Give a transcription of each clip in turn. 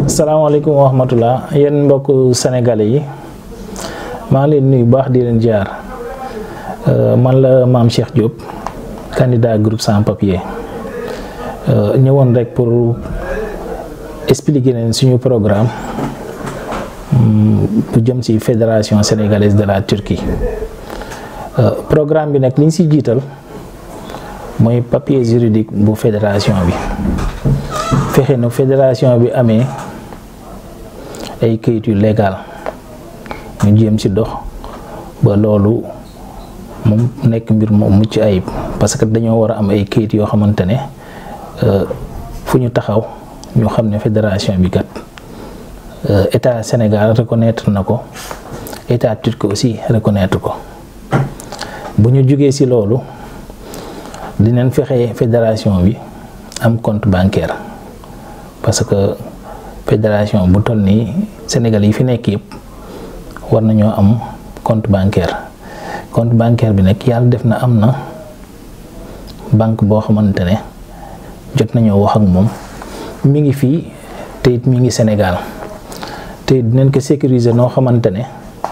salaamaaleykum wa rahmatulah yéen mbokk sénégalais yi maa ngi leen nuyu baax di leen jaar man la maam Cheikh Diop candidat groupe sans papier ñëwoon rek pour expliquer leen suñu programme bu jëm ci fédération sénégalaise de la Turquie programme bi nag li ñu ci jiital mooy papier juridique bu fédération bi fexe na fédération bi amee ay kayit yu légal ñu jéem ci dox ba loolu moom nekk mbir moom mucc ayib parce que dañoo war a am ay kayit yoo xamante ne fu ñu taxaw ñu xam ne fédération bi kat état Sénégal reconnaître na ko état turc aussi reconnaître ko bu ñu jógee ci loolu dinañ fexe fédération bi am compte bancaire parce que fédération bu toll nii Sénégal yi fi nekk yëpp war nañoo am compte bancaire compte bancaire bi nag yàlla def na am na banque boo xamante ne jot nañoo wax ak moom mi ngi fii te it mi ngi Sénégal te dinañ ko sécuriser noo xamante ne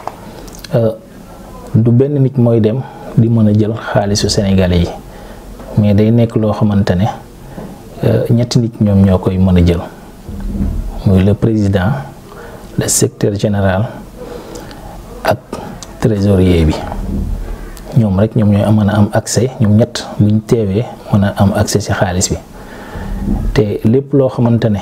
du benn nit mooy dem di mën a jël xaalisu Sénégalais yi mais day nekk loo xamante ne ñetti nit ñoom ñoo koy mën a jël muy le président le secrétaire général ak trésorier bi ñoom rek ñoom ñooy mën a am accès ñoom ñett buñ teewee mën a am accès ci xaalis bi te lépp loo xamante ne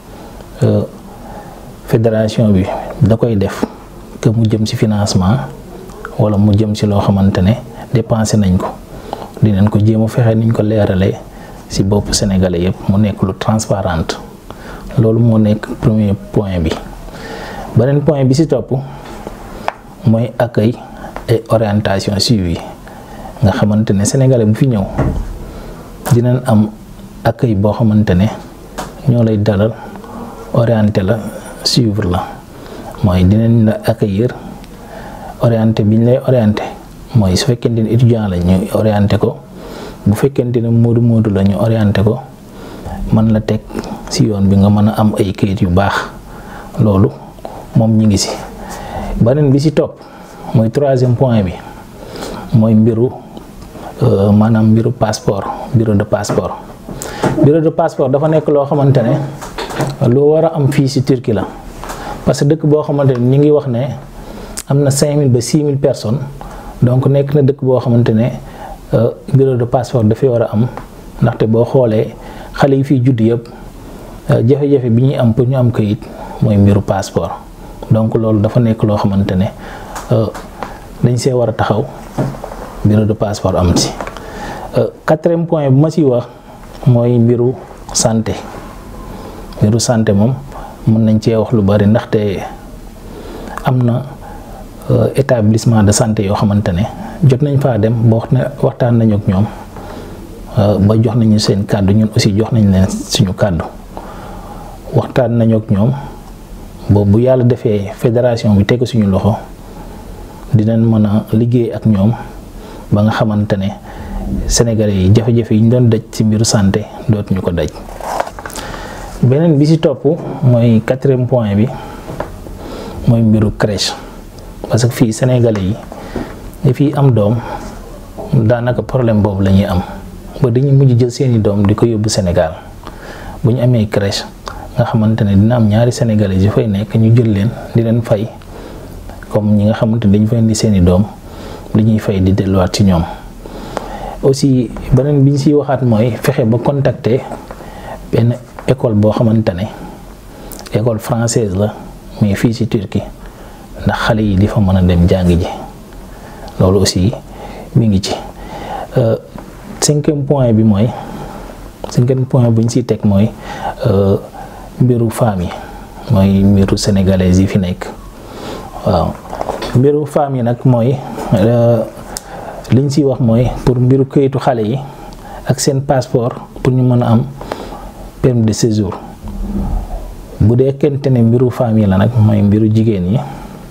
fédération bi da koy def que mu jëm ci financement walla mu jëm ci loo xamante ne dépensé nañ ko dinañ ko jéem a fexe niñ ko leeralee ci bopp sénégalais yëpp mu nekk lu transparente loolu moo nekk premier point bi beneen point bi ci topp mooy accueil et orientation suivi nga xamante ne sénégalais bu fi ñëw dinañ am accueil boo xamante ne ñoo lay dalal orienté la suivre la mooy dinañ la accueillir orienté bi ñu lay orienté mooy su fekkente ne étudiant la ñu orienté ko bu fekkente ne moodu moodu la ñu orienté ko mën la teg ci yoon bi nga mën a am ay kayit yu baax loolu moom ñi ngi ci beneen bi ci topp mooy troisième point bi mooy mbiru maanaam mbiru passeport bureau de passeport bureau de passeport dafa nekk loo xamante ne lu war a am fii ci Turquie la parce que dëkk boo xamante ne ñi ngi wax ne am na 5000 ba 6000 personnes donc nekk na dëkk boo xamante ne bureau de passeport dafay war a am ndaxte boo xoolee xale yi fiy judd yëpp jafe-jafe bi ñuy am pour ñu am kayit mooy mbiru passeport donc loolu dafa nekk loo xamante ne dañ see war a taxaw bureau de passeport am ci quatrième point bu ma ciy wax mooy mbiru santé mbiru santé moom mën nañ cee wax lu bari ndaxte am na établissement de santé yoo xamante ne jot nañ faa dem ba wax ne waxtaan nañu ak ñoom ba jox nañu seen kàddu ñun aussi jox nañ leen suñu kàddu waxtaan nañu ak ñoom boobu bu yàlla defee fédération bi teg suñu loxo dinañ mën a liggéey ak ñoom ba nga xamante ne sénégalais yi jafe-jafe yi ñu doon daj ci mbiru santé dootuñu ko daj beneen bi ci topp mooy quatrième point bi mooy mbiru crèche parce que fii sénégalais yi ñi fii am doom daanaka problème boobu la ñuy am ba dañuy mujj jël seeni doom di ko yóbbu Sénégal bu ñu amee crèche nga xamante ne dina am ñaari sénégalais yu fay nekk ñu jël leen di leen fay comme ñi nga xamante ne dañu fay indi seeni doom li ñuy fay di delluwaat ci ñoom aussi beneen bi ñu siy waxaat mooy fexe ba contacter benn école boo xamante ne école française la mais fii ci Turquie ndax xale yi di fa mën a dem jàng ji loolu aussi mi ngi ci cinquième point bi mooy cinquième point bu ñu siy teg mooy mbiru femmes yi mooy mbiru sénégalais yi fi nekk waaw mbiru femmes yi nag mooy li ñu siy wax mooy pour mbiru këyitu xale yi ak seen passeport pour ñu mën a am permis de séjour bu dee kente ne mbiru femmes yi la nag mooy mbiru jigéen yi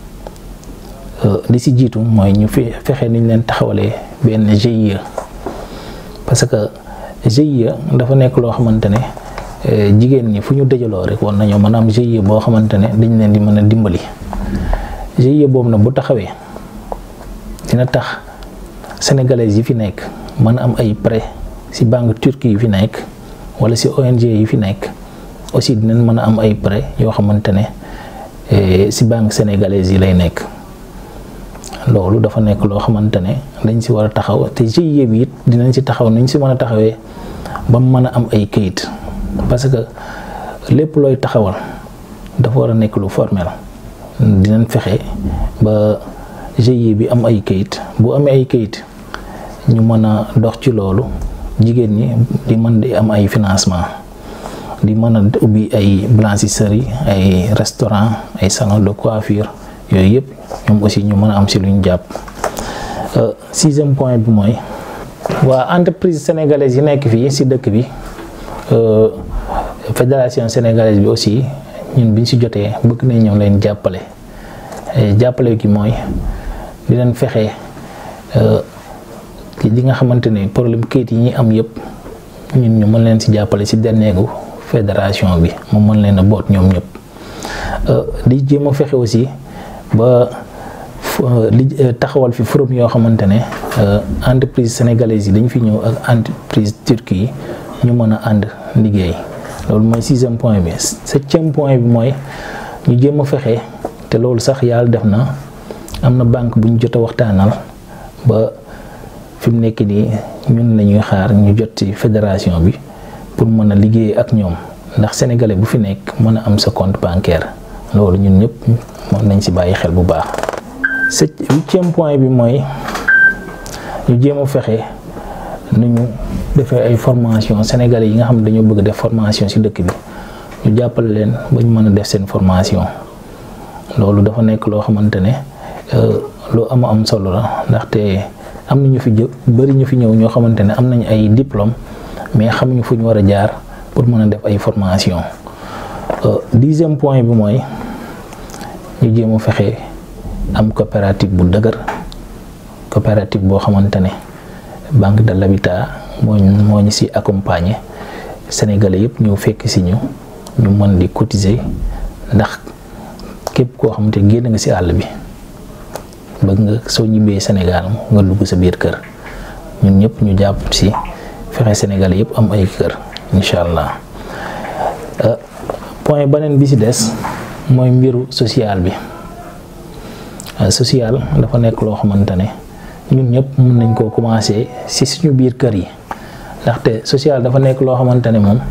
li si jiitu mooy ñu fi fexe niñ leen taxawalee benn GIE parce que GIE dafa nekk loo xamante ne jigéen ñi fu ñu dajaloo rek war nañoo mën a am GIE boo xamante ne dañ leen di mën a dimbali GIE boobu nag bu taxawee dina tax sénégalais yi fi nekk mën a am ay prêt ci banque turque yi fi nekk wala ci ONG yi fi nekk aussi dinañ mën a am ay prêt yoo xamante ne ci banque sénégalaise yi lay nekk loolu dafa nekk loo xamante ne dañ ci war a taxaw te GIE bi it dinañ ci taxaw nuñ ci mën a taxawee ba mu mën a am ay këyit parce que lépp looy taxawal dafa war a nekk lu formel dinañ fexe ba GIE bi am ay këyit bu amee ay këyit ñu mën a dox ci loolu jigéen ñi di mën di am ay financement di mën a ubbi ay blanchisserie ay restaurant ay salon de coiffure yooyu yëpp ñoom aussi ñu mën a am si lu ñu jàpp sixième point bi mooy waa entreprise sénégalaise yi nekk fii si dëkk bi fédération sénégalaise bi aussi ñun biñ si jotee bëgg nañ ñoom leen jàppale jàppale gi mooy di leen fexe li nga xamante ne problème kayit yi ñuy am yëpp ñun ñu mën leen si jàppale si derneegu fédération bi mu mën leen a boot ñoom ñëpp di jéem a fexe aussi ba li taxawal fi forum yoo xamante ne entreprise sénégalaise yi dañ fi ñëw ak entreprise turque yi ñu mën a ànd liggéey loolu mooy sixième point bi septième point bi mooy ñu jéem a fexe te loolu sax yàlla def na am na banque bu ñu jot a waxtaanal ba fi mu nekk nii ñun lañuy xaar ñu jot ci fédération bi pour mën a liggéey ak ñoom ndax sénégalais bu fi nekk mën a am sa compte bancaire loolu ñun ñëpp mën nañ ci bàyyi xel bu baax. sept huitième point bi mooy ñu jéem a fexe nu ñu defee ay formation sénégalais yi nga xam ne dañoo bëgg def formation ci dëkk bi ñu jàppale leen ba ñu mën a def seen formation loolu dafa nekk loo xamante ne lu am am solo la ndaxte am na ñu fi jë bari ñu fi ñëw ñoo xamante ne am nañ ay diplôme mais xamuñu fu ñu war a jaar pour mën a def ay formation dixième point bi mooy ñu jéem a fexe am coopérative bu dëgër coopérative boo xamante ne banque de l'habitat moo moo ñu ci accompagner sénégalais yëpp ñëw fekk ci ñu ñu mën di cotiser ndax képp koo xamante génn nga ci àll bi bëgg nga soo ñibbee Sénégal nga dugg sa biir kër ñun ñëpp ñu jàpp ci fexe sénégalais yëpp am ay kër incha allah point beneen bi ci des mooy mbiru social bi social dafa nekk loo xamante ne ñun ñëpp mën nañ koo commencer ci suñu biir kër yi ndaxte social dafa nekk loo xamante ne moom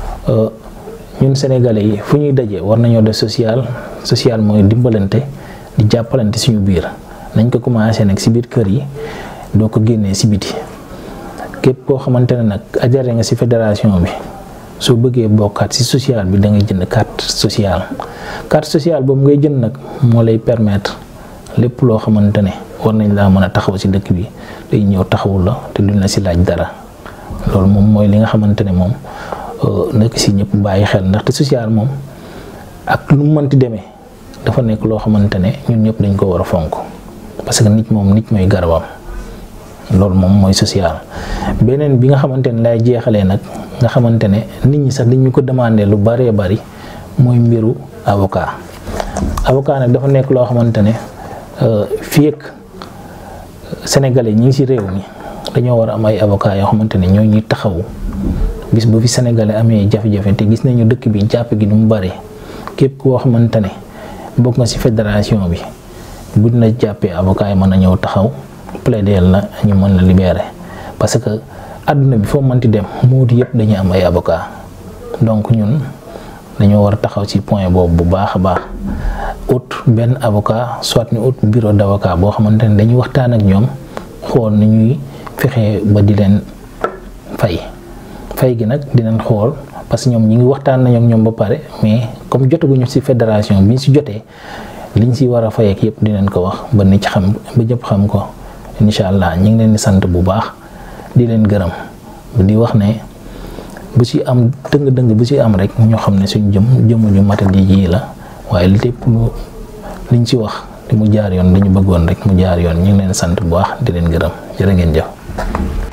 ñun sénégalais yi fu ñuy dajee war nañoo def social social mooy dimbalante di jàppalante suñu biir nañ ko commencer nag ci biir kër yi doo ko génnee ci biti képp koo xamante ne nag ajare nga ci fédération bi soo bëggee bokkaat ci social bi da ngay jënd carte sociale carte sociale boobu ngay jënd nag moo lay permettre lépp loo xamante ne war nañ laa mën a taxaw ci dëkk bi day ñëw taxawul la te duñ la ci laaj dara loolu moom mooy li nga xamante ne moom nekk ci ñëpp bàyyi xel ndaxte social moom ak lu mu mënti demee dafa nekk loo xamante ne ñun ñëpp dañ ko war a fonk parce que nit moom nit mooy garabam loolu moom mooy social beneen bi nga xamante ne lay jeexalee nag nga xamante ne nit ñi sax dañu ko demandé lu bëree bëri mooy mbiru avocat avocat nag dafa nekk loo xamante ne fii ak sénégalais ñi ngi ci réew mi dañoo war a am ay avocat yoo xamante ne ñoo ñuy taxawu bis bu fi sénégalais amee jafe-jafe te gis nañu dëkk bi jàpp gi nu mu bare képp koo xamante ne bokk nga ci fédération bi buñ la jàppee avocat yi mën a ñëw taxaw plaider la ñu mën la libérer parce que àdduna bi foo mënti dem muut yëpp dañuy am ay avocat donc ñun dañoo war a taxaw ci point boobu bu baax a baax ut benn avocat soit ñu ut bureau d'avocat boo xamante ne dañuy waxtaan ak ñoom xool ni ñuy fexe ba di leen fay fay gi nag dinañ xool parce que ñoom ñi ngi waxtaan nañu ak ñoom ba pare mais comme jotaguñu ci fédération bi ñu ci jotee liñ ci war a fay ak yëpp dinañ ko wax ba nit ci xam ba ñëpp xam ko incha allah ñu ngi leen di sant bu baax di leen gërëm di wax ne bu ci am dëng-dëng bu ci am rek ñoo xam ne suñ jëm jëmuñu matadi ji la waaye lépp lu liñ ci wax di mu jaar yoon dañu bëggoon rek mu jaar yoon ñu ngi leen sant bu baax di leen gërëm jërë ngeen jëf